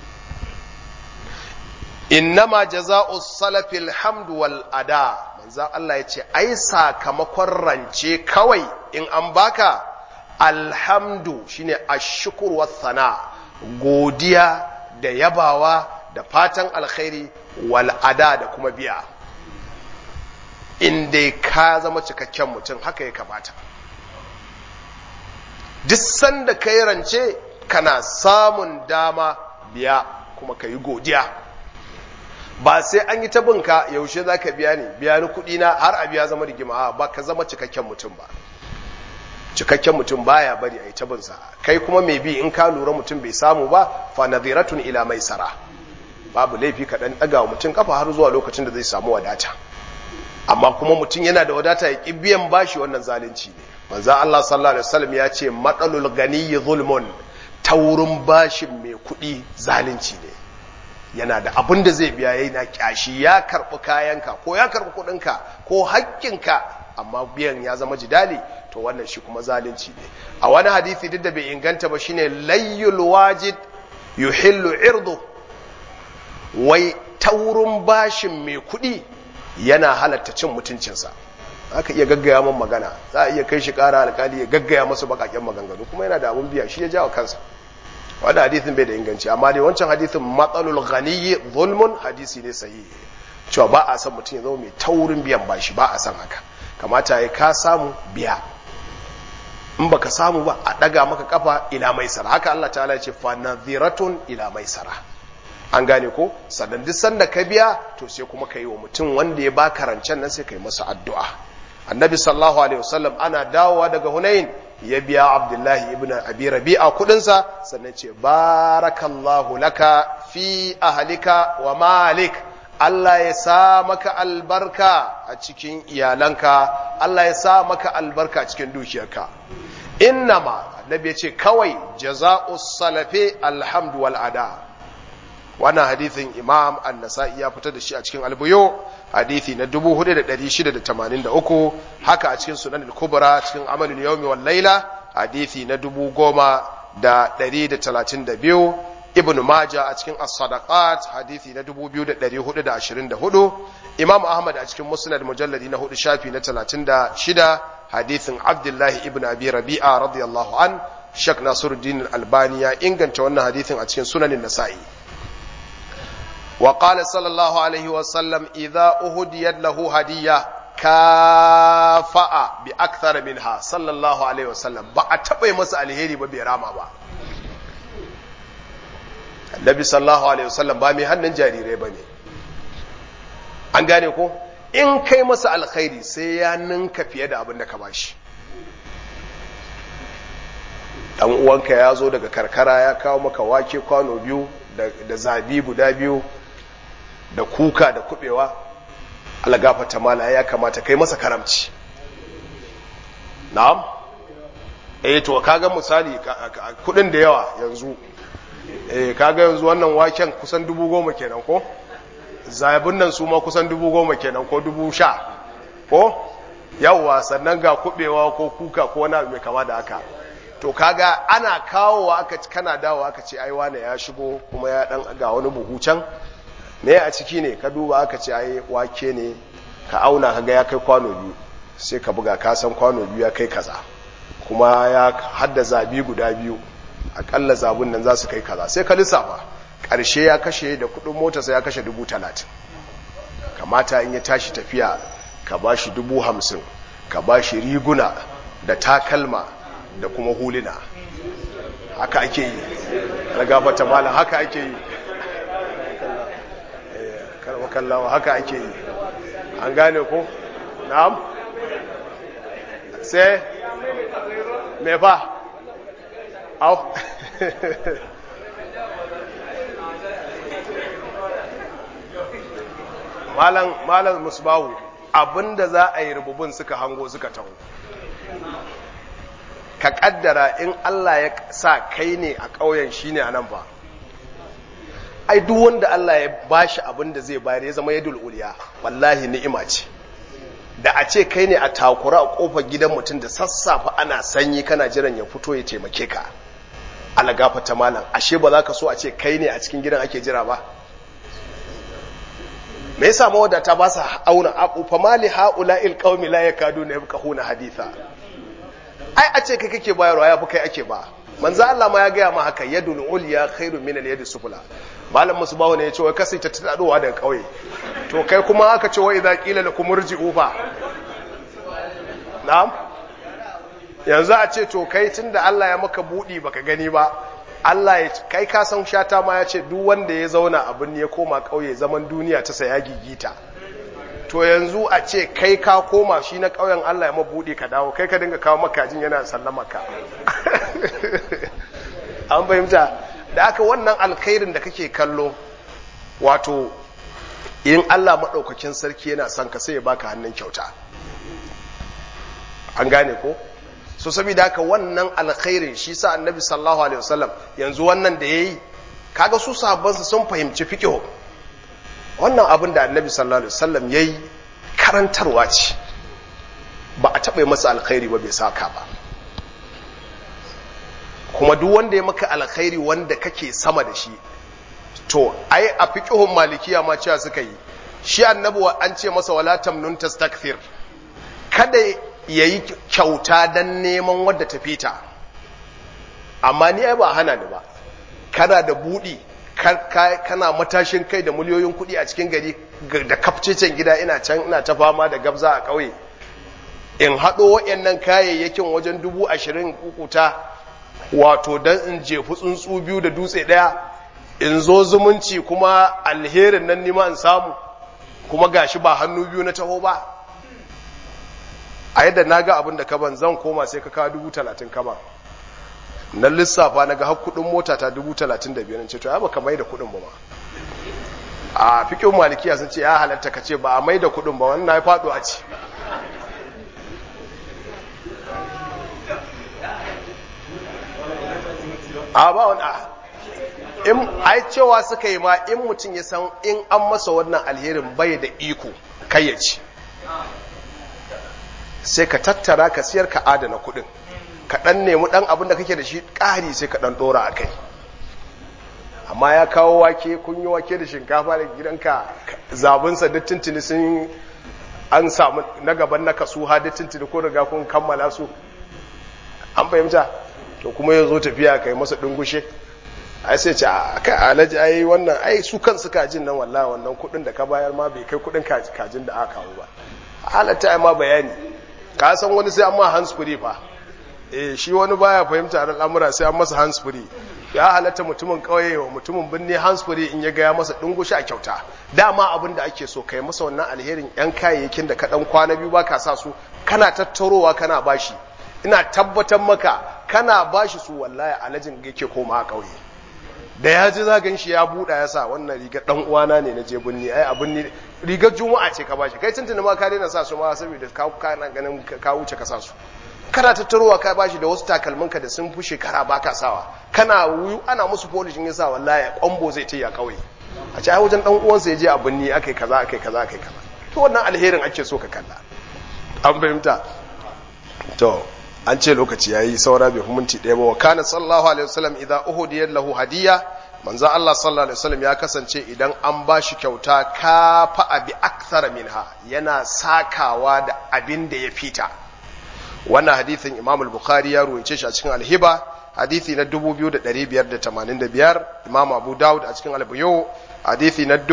innama jaza'u salafil hamdu wal ada manzo Allah ya ce ai sakamakon rance kawai in an baka alhamdu shine ashkur wa thana godiya da yabawa da fatan alkhairi wal ada da kuma biya in dai ka zama cikakken mutum haka ya kamata duk sanda ka yi rance kana samun dama biya kuma ka yi godiya ba sai an yi tabinka yaushe za ka biya ni biya ni kuɗi na har a biya zama rigima ba ka zama cikakken mutum ba cikakken mutum baya bari a yi tabinsa kai kuma mai bi in ka lura mutum bai samu ba fa nadhiratun ila mai sara babu laifi ka dan ɗaga wa mutum kafa har zuwa lokacin da zai samu wadata amma kuma mutum yana da wadata ya ƙi biyan bashi wannan zalunci ne manzo Allah sallallahu alaihi wasallam ya ce matsalul ganiyyi zulmun taurin bashin mai kuɗi zalunci ne yana da abin da zai biya yana kyashi ya karɓi kayanka ko ya karɓi kuɗinka ko haƙƙinka amma biyan ya zama jidali to wannan shi kuma zalunci ne a wani hadisi duk da bai inganta ba shine layyul wajid yuhillu irdu wai taurin bashin mai kuɗi yana halatta cin mutuncinsa aka iya gaggaya man magana za a iya kai shi ƙara alƙali ya gaggaya masu baƙaƙen maganganu kuma yana da abun biya shi ya jawo kansa wanda hadithin bai da inganci amma dai wancan hadithin matsalul ghaniyyi zulmun hadisi ne sahihi cewa ba a san mutum ya zama mai taurin biyan bashi ba a san haka kamata ya ka samu biya in baka samu ba a daga maka kafa ila maisara haka Allah ta'ala ya ce fa nadhiratun ila maisara an gane ko sannan duk sanda ka biya to sai kuma ka yi wa mutum wanda ya baka rancen nan sai ka yi masa addu'a annabi sallallahu alaihi wasallam ana dawowa daga hunain ya biya abdullahi ibn abi rabi'a kudinsa sannan ce barakallahu laka fi ahlika wa malik Allah ya sa maka albarka a cikin iyalanka Allah ya sa maka albarka a cikin dukiyarka innama annabi ya ce kawai jaza'us salafi alhamdu wal ada wannan hadithin imam an-nasa'i ya fitar da shi a cikin albuyo hadithi na 4683 haka a cikin sunan al-kubra cikin amalul yawmi wal laila hadithi na 10132 ibn majah a cikin as-sadaqat hadithi na 2424 imam ahmad a cikin musnad mujalladi na 4 shafi na 36 hadithin abdullahi ibn abi rabi'a radiyallahu an shak nasiruddin al-albani ya inganta wannan hadithin a cikin sunanin nasa'i وقال صلى الله عليه وسلم إذا أهديت له هدية كافأ بأكثر منها صلى الله عليه وسلم بأتبعي مسألة الهيري ببيراما با النبي صلى الله عليه وسلم بامي هنن جاريري بني an gane ko in kai masa alkhairi sai ya ninka fiye da abin da ka bashi dan uwanka ya zo daga karkara ya kawo maka wake kwano biyu da zabi guda biyu da kuka da kubewa algafata mala ya kamata kai masa karamci na'am eh to kaga misali kudin da yawa yanzu eh kaga yanzu wannan waken kusan dubu goma kenan ko zabin nan su ma kusan dubu goma kenan ko dubu sha ko yawwa sannan ga kubewa ko kuka ko wani mai kama da haka to kaga ana kawowa aka kana dawo aka ce ai wane ya shigo kuma ya dan ga wani buhu can me a ciki ne ka duba aka ce ai wake ne ka auna kaga ya kai kwano biyu sai ka buga ka san kwano biyu ya kai kaza kuma ya hadda zabi guda biyu akalla zabun nan za su kai kaza sai ka lissafa ƙarshe ya kashe da kudin mota sai ya kashe dubu talatin kamata in ya tashi tafiya ka ba shi dubu hamsin ka ba shi riguna da takalma da kuma huluna haka ake yi ragabata mala haka ake yi kallawa haka ake yi an gane ko na'am sai me fa au malam malam musbahu abinda za a yi rububin suka hango suka taho ka kaddara in Allah ya sa kai ne a ƙauyen shine a nan ba ai duk wanda Allah ya bashi abin da zai bayar ya zama yadul uliya wallahi ni'ima ce da a ce kai ne a takura a kofar gidan mutum da sassafe ana sanyi kana jiran ya fito ya taimake ka alagafa ta malam ashe ba za ka so a ce kai ne a cikin gidan ake jira ba me yasa mawadata ba sa auna abu fa mali haula il qaumi la yakaduna yafqahuna haditha ai a ce kai kake bayarwa ya fi kai ake ba manzo Allah ma ya gaya ma haka yadul ulya khairu min al yadi sufla malam musbahu ne ya ce wai kasai ta tadowa daga kauye to kai kuma aka ce wai idza qila lakum urji'u fa na'am yanzu a ce to kai tunda Allah ya maka budi baka gani ba Allah ya kai ka san shata ma ya ce duk wanda ya zauna abin ya koma kauye zaman duniya ta saya gigita to yanzu a ce kai ka koma shi na ƙauyen Allah ya mabuɗe ka dawo kai ka dinga kawo makajin yana sallama ka an fahimta da aka wannan alkhairin da kake kallo wato in Allah maɗaukakin sarki yana son ka sai ya baka hannun kyauta an gane ko so saboda haka wannan alkhairin shi sa annabi sallallahu alaihi wasallam yanzu wannan da yayi kaga su sahabbansa sun fahimci fiqh wannan abin da annabi sallallahu alaihi wasallam yayi karantarwa ce ba a taɓa masa alkhairi ba bai saka ba kuma duk wanda ya maka alkhairi wanda kake sama da shi to ai a fiqhun malikiya ma cewa suka yi shi annabi an ce masa wala tamnun tastakthir kada yayi kyauta dan neman wadda ta fita amma ni ai ba hana ni ba kana da budi kana matashin kai da miliyoyin kuɗi a cikin gari da kafcecen gida ina can ina ta fama da gabza a ƙauye in haɗo waɗannan kayayyakin wajen dubu ashirin kukuta wato don in jefi tsuntsu biyu da dutse ɗaya in zo zumunci kuma alherin nan nima in samu kuma gashi ba hannu biyu na taho ba a yadda na ga abin da kaban zan koma sai ka kawo dubu talatin kama na lissafa na ga kudin mota ta dubu talatin da biyar ce to ya baka mai da kudin ba ma a fikin malikiya sun ce ya halatta ka ce ba a mai da kudin ba wannan ya faɗo a ci a ba wani in ai cewa suka yi ma in mutum ya san in an masa wannan alherin bai da iko kai ya ci sai ka tattara ka siyar ka adana kudin ka ɗan nemi ɗan abin da kake da shi ƙari sai ka ɗan ɗora a kai amma ya kawo wake kun yi wake da shinkafa da gidanka zabinsa da tuntuni sun an samu na gaban na kasu ha da tuntuni ko riga kun kammala su an fahimta to kuma ya zo tafiya ka yi masa ɗungushe ai sai ce a kai alaji ai wannan ai su kansu kajin nan wallahi wannan kuɗin da ka bayar ma bai kai kuɗin kajin da aka kawo ba halatta ai ma bayani ka san wani sai an ma hands free fa eh shi wani baya fahimta al'amura sai an masa hands free ya halatta mutumin kauye wa mutumin birni hansfuri in ya gaya masa dungushi a kyauta dama abin da ake so kai masa wannan alherin yan kayayyakin da ka dan kwana biyu baka sa su kana tattarowa kana bashi ina tabbatar maka kana bashi su wallahi alajin yake koma a kauye da ya ji zagan shi ya buɗa ya sa wannan rigar ɗan uwana ne na je binni ai abin ni rigar juma'a ce ka bashi kai tuntuni ma ka daina sa su ma saboda ka kana ganin ka wuce ka sa su kana tattarowa ka bashi da wasu takalminka da sun fi shekara baka sawa kana wuyu ana musu polishin ya sa wallahi kwambo zai ta ya kauye a ci ai wajen ɗan uwansa ya je a binni akai kaza akai kaza akai kaza to wannan alherin ake so ka kalla an fahimta to an ce lokaci yayi saura bai minti ɗaya ba wa kana sallallahu alaihi wasallam idan uhudiyat lahu hadiya manzo Allah sallallahu alaihi wasallam ya kasance idan an bashi kyauta kafa abi akthara minha yana sakawa da abin da ya fita wannan hadithin Imam al-Bukhari ya ruwaice shi a cikin al-Hiba hadithi na 2585 Imam Abu Dawud a cikin al-Buyu hadithi na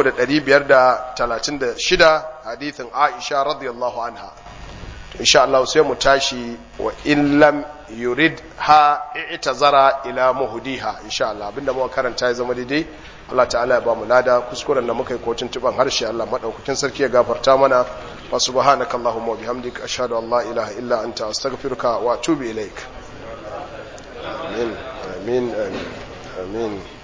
3536 hadithin Aisha radiyallahu anha insha Allah sai mu tashi wa in lam yurid ha i'tazara ila muhdiha insha Allah abinda muka karanta ya zama daidai Allah ta'ala ya ba mu lada kuskuren da muka yi kotun tuban harshe Allah madaukakin sarki ya gafarta mana wa subhanaka allahumma wa bihamdika ashhadu an la ilaha illa anta astaghfiruka wa atubu ilaik amin amin amin amin